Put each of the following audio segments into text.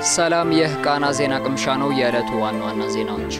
ሰላም፣ ይህ ቃና ዜና ቅምሻ ነው። የዕለቱ ዋና ዋና ዜናዎች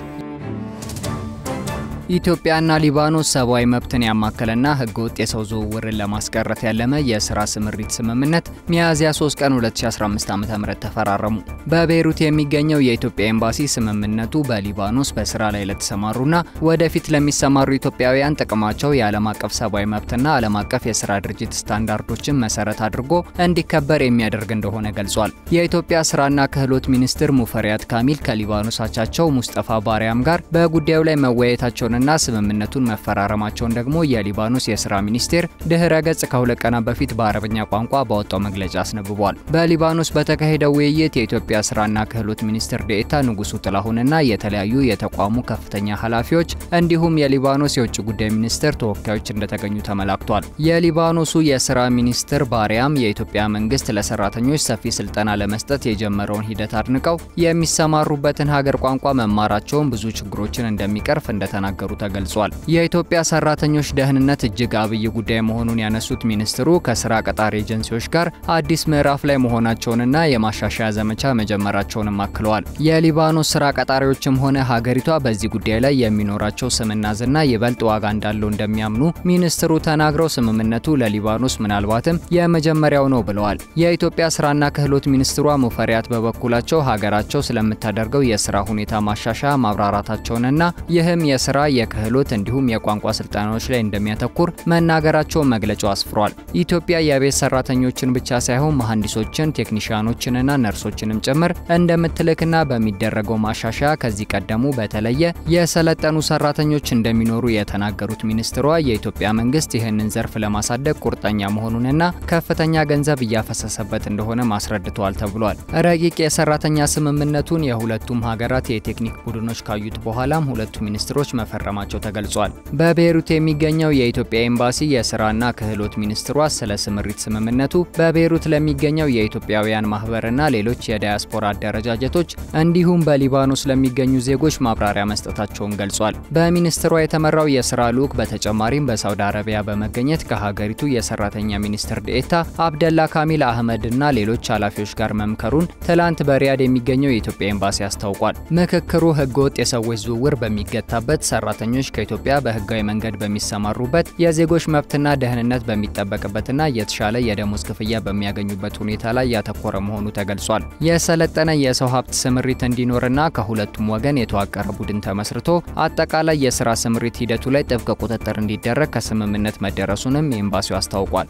ኢትዮጵያና ሊባኖስ ሰብአዊ መብትን ያማከለና ህገወጥ የሰው ዝውውርን ለማስቀረት ያለመ የስራ ስምሪት ስምምነት ሚያዝያ 3 ቀን 2015 ዓ.ም ተፈራረሙ። በቤይሩት የሚገኘው የኢትዮጵያ ኤምባሲ ስምምነቱ በሊባኖስ በስራ ላይ ለተሰማሩና ወደፊት ለሚሰማሩ ኢትዮጵያውያን ጥቅማቸው የዓለም አቀፍ ሰብአዊ መብትና ዓለም አቀፍ የስራ ድርጅት ስታንዳርዶችን መሰረት አድርጎ እንዲከበር የሚያደርግ እንደሆነ ገልጿል። የኢትዮጵያ ስራና ክህሎት ሚኒስትር ሙፈሪያት ካሚል ከሊባኖስ አቻቸው ሙስጠፋ ባሪያም ጋር በጉዳዩ ላይ መወያየታቸውን ና ስምምነቱን መፈራረማቸውን ደግሞ የሊባኖስ የስራ ሚኒስቴር ድህረ ገጽ ከሁለት ቀናት በፊት በአረብኛ ቋንቋ ባወጣው መግለጫ አስነብቧል። በሊባኖስ በተካሄደው ውይይት የኢትዮጵያ ስራና ክህሎት ሚኒስትር ዴኤታ ንጉሱ ጥላሁንና የተለያዩ የተቋሙ ከፍተኛ ኃላፊዎች እንዲሁም የሊባኖስ የውጭ ጉዳይ ሚኒስቴር ተወካዮች እንደተገኙ ተመላክቷል። የሊባኖሱ የስራ ሚኒስትር ባሪያም የኢትዮጵያ መንግስት ለሰራተኞች ሰፊ ስልጠና ለመስጠት የጀመረውን ሂደት አድንቀው የሚሰማሩበትን ሀገር ቋንቋ መማራቸውን ብዙ ችግሮችን እንደሚቀርፍ እንደተናገሩ ተገልጿል። የኢትዮጵያ ሰራተኞች ደህንነት እጅግ አብይ ጉዳይ መሆኑን ያነሱት ሚኒስትሩ ከስራ ቀጣሪ ኤጀንሲዎች ጋር አዲስ ምዕራፍ ላይ መሆናቸውንና የማሻሻያ ዘመቻ መጀመራቸውንም አክለዋል። የሊባኖስ ስራ ቀጣሪዎችም ሆነ ሀገሪቷ በዚህ ጉዳይ ላይ የሚኖራቸው ስምና ዝና ይበልጥ ዋጋ እንዳለው እንደሚያምኑ ሚኒስትሩ ተናግረው ስምምነቱ ለሊባኖስ ምናልባትም የመጀመሪያው ነው ብለዋል። የኢትዮጵያ ስራና ክህሎት ሚኒስትሯ ሙፈሪያት በበኩላቸው ሀገራቸው ስለምታደርገው የስራ ሁኔታ ማሻሻያ ማብራራታቸውንና ይህም የስራ የክህሎት እንዲሁም የቋንቋ ስልጠናዎች ላይ እንደሚያተኩር መናገራቸውን መግለጫው አስፍሯል። ኢትዮጵያ የቤት ሰራተኞችን ብቻ ሳይሆን መሐንዲሶችን፣ ቴክኒሽያኖችንና ነርሶችንም ጭምር እንደምትልክና በሚደረገው ማሻሻያ ከዚህ ቀደሙ በተለየ የሰለጠኑ ሰራተኞች እንደሚኖሩ የተናገሩት ሚኒስትሯ የኢትዮጵያ መንግስት ይህንን ዘርፍ ለማሳደግ ቁርጠኛ መሆኑንና ከፍተኛ ገንዘብ እያፈሰሰበት እንደሆነ ማስረድተዋል ተብሏል። ረቂቅ የሰራተኛ ስምምነቱን የሁለቱም ሀገራት የቴክኒክ ቡድኖች ካዩት በኋላም ሁለቱ ሚኒስትሮች መፈረማቸው ተገልጿል። በቤይሩት የሚገኘው የኢትዮጵያ ኤምባሲ የስራና ክህሎት ሚኒስትሯ ስለ ስምሪት ስምምነቱ በቤይሩት ለሚገኘው የኢትዮጵያውያን ማህበርና ሌሎች የዳያስፖራ አደረጃጀቶች እንዲሁም በሊባኖስ ለሚገኙ ዜጎች ማብራሪያ መስጠታቸውን ገልጿል። በሚኒስትሯ የተመራው የስራ ልዑክ በተጨማሪም በሳውዲ አረቢያ በመገኘት ከሀገሪቱ የሰራተኛ ሚኒስትር ዴኤታ አብደላ ካሚል አህመድና ሌሎች ኃላፊዎች ጋር መምከሩን ትላንት በሪያድ የሚገኘው የኢትዮጵያ ኤምባሲ አስታውቋል። ምክክሩ ህገወጥ የሰዎች ዝውውር በሚገታበት ሰራተኞች ከኢትዮጵያ በህጋዊ መንገድ በሚሰማሩበት የዜጎች መብትና ደህንነት በሚጠበቅበትና የተሻለ የደሞዝ ክፍያ በሚያገኙበት ሁኔታ ላይ ያተኮረ መሆኑ ተገልጿል። የሰለጠነ የሰው ሀብት ስምሪት እንዲኖርና ከሁለቱም ወገን የተዋቀረ ቡድን ተመስርቶ አጠቃላይ የስራ ስምሪት ሂደቱ ላይ ጥብቅ ቁጥጥር እንዲደረግ ከስምምነት መደረሱንም ኤምባሲው አስታውቋል።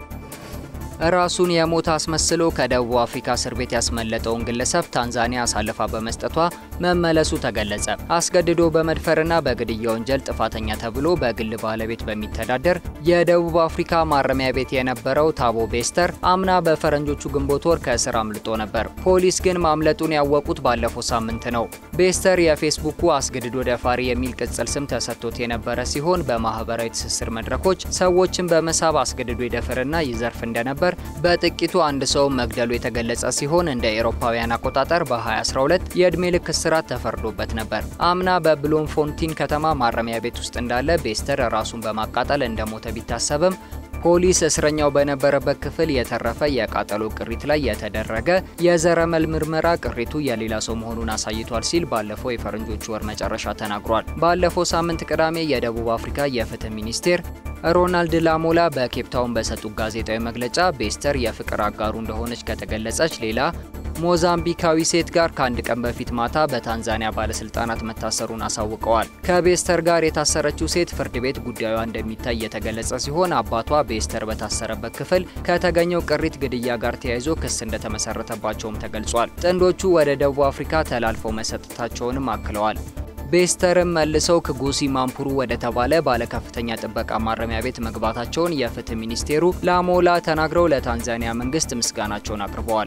ራሱን የሞተ አስመስሎ ከደቡብ አፍሪካ እስር ቤት ያስመለጠውን ግለሰብ ታንዛኒያ አሳልፋ በመስጠቷ መመለሱ ተገለጸ። አስገድዶ በመድፈርና በግድያ ወንጀል ጥፋተኛ ተብሎ በግል ባለቤት በሚተዳደር የደቡብ አፍሪካ ማረሚያ ቤት የነበረው ታቦ ቤስተር አምና በፈረንጆቹ ግንቦት ወር ከእስር አምልጦ ነበር። ፖሊስ ግን ማምለጡን ያወቁት ባለፈው ሳምንት ነው። ቤስተር የፌስቡኩ አስገድዶ ደፋሪ የሚል ቅጽል ስም ተሰጥቶት የነበረ ሲሆን በማህበራዊ ትስስር መድረኮች ሰዎችን በመሳብ አስገድዶ ይደፍርና ይዘርፍ እንደነበር በጥቂቱ አንድ ሰው መግደሉ የተገለጸ ሲሆን እንደ ኤሮፓውያን አቆጣጠር በ2012 የእድሜ ልክ እስራት ተፈርዶበት ነበር። አምና በብሎምፎንቲን ከተማ ማረሚያ ቤት ውስጥ እንዳለ ቤስተር ራሱን በማቃጠል እንደሞተ ቢታሰብም ፖሊስ እስረኛው በነበረበት ክፍል የተረፈ የቃጠሎ ቅሪት ላይ የተደረገ የዘረመል ምርመራ ቅሪቱ የሌላ ሰው መሆኑን አሳይቷል ሲል ባለፈው የፈረንጆቹ ወር መጨረሻ ተናግሯል። ባለፈው ሳምንት ቅዳሜ የደቡብ አፍሪካ የፍትህ ሚኒስቴር ሮናልድ ላሞላ በኬፕታውን በሰጡት ጋዜጣዊ መግለጫ ቤስተር የፍቅር አጋሩ እንደሆነች ከተገለጸች ሌላ ሞዛምቢካዊ ሴት ጋር ከአንድ ቀን በፊት ማታ በታንዛኒያ ባለስልጣናት መታሰሩን አሳውቀዋል። ከቤስተር ጋር የታሰረችው ሴት ፍርድ ቤት ጉዳዩ እንደሚታይ የተገለጸ ሲሆን አባቷ ቤስተር በታሰረበት ክፍል ከተገኘው ቅሪት ግድያ ጋር ተያይዞ ክስ እንደተመሰረተባቸውም ተገልጿል። ጥንዶቹ ወደ ደቡብ አፍሪካ ተላልፈው መሰጠታቸውንም አክለዋል። ቤስተርም መልሰው ክጉሲ ማምፑሩ ወደ ተባለ ባለከፍተኛ ጥበቃ ማረሚያ ቤት መግባታቸውን የፍትህ ሚኒስቴሩ ላሞላ ተናግረው ለታንዛኒያ መንግስት ምስጋናቸውን አቅርበዋል።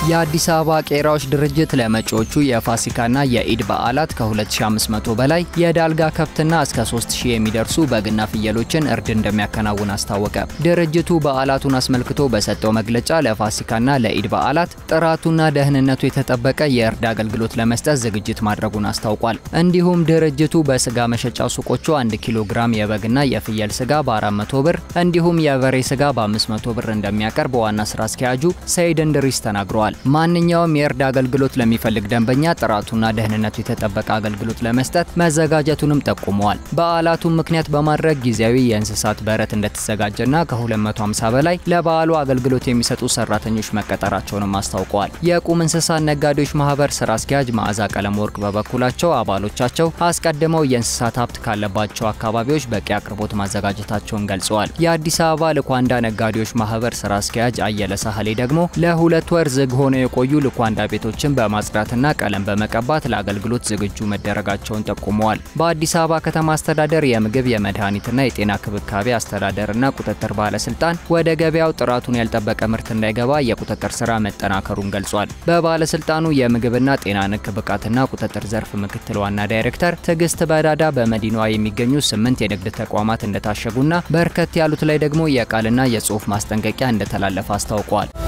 የአዲስ አበባ ቄራዎች ድርጅት ለመጪዎቹ የፋሲካና የኢድ በዓላት ከ2500 በላይ የዳልጋ ከብትና እስከ 3000 የሚደርሱ በግና ፍየሎችን እርድ እንደሚያከናውን አስታወቀ። ድርጅቱ በዓላቱን አስመልክቶ በሰጠው መግለጫ ለፋሲካና ለኢድ በዓላት ጥራቱና ደህንነቱ የተጠበቀ የእርድ አገልግሎት ለመስጠት ዝግጅት ማድረጉን አስታውቋል። እንዲሁም ድርጅቱ በስጋ መሸጫ ሱቆቹ 1 ኪሎ ግራም የበግና የፍየል ስጋ በ400 ብር እንዲሁም የበሬ ስጋ በ500 ብር እንደሚያቀርብ ዋና ስራ አስኪያጁ ሰይድ እንድሪስ ተናግረዋል። ማንኛውም የእርድ አገልግሎት ለሚፈልግ ደንበኛ ጥራቱና ደህንነቱ የተጠበቀ አገልግሎት ለመስጠት መዘጋጀቱንም ጠቁመዋል። በዓላቱን ምክንያት በማድረግ ጊዜያዊ የእንስሳት በረት እንደተዘጋጀና ከ250 በላይ ለበዓሉ አገልግሎት የሚሰጡ ሰራተኞች መቀጠራቸውንም አስታውቀዋል። የቁም እንስሳት ነጋዴዎች ማህበር ስራ አስኪያጅ መዓዛ ቀለም ወርቅ በበኩላቸው አባሎቻቸው አስቀድመው የእንስሳት ሀብት ካለባቸው አካባቢዎች በቂ አቅርቦት ማዘጋጀታቸውን ገልጸዋል። የአዲስ አበባ ልኳንዳ ነጋዴዎች ማህበር ስራ አስኪያጅ አየለ ሳህሌ ደግሞ ለሁለት ወር ዝግ ሆነው የቆዩ ልኳንዳ ቤቶችን በማጽዳትና ቀለም በመቀባት ለአገልግሎት ዝግጁ መደረጋቸውን ጠቁመዋል። በአዲስ አበባ ከተማ አስተዳደር የምግብ የመድኃኒትና የጤና ክብካቤ አስተዳደርና ቁጥጥር ባለስልጣን ወደ ገበያው ጥራቱን ያልጠበቀ ምርት እንዳይገባ የቁጥጥር ስራ መጠናከሩን ገልጿል። በባለስልጣኑ የምግብና ጤና ንክ ብቃትና ቁጥጥር ዘርፍ ምክትል ዋና ዳይሬክተር ትዕግስት በዳዳ በመዲናዋ የሚገኙ ስምንት የንግድ ተቋማት እንደታሸጉና በርከት ያሉት ላይ ደግሞ የቃልና የጽሁፍ ማስጠንቀቂያ እንደተላለፈ አስታውቋል።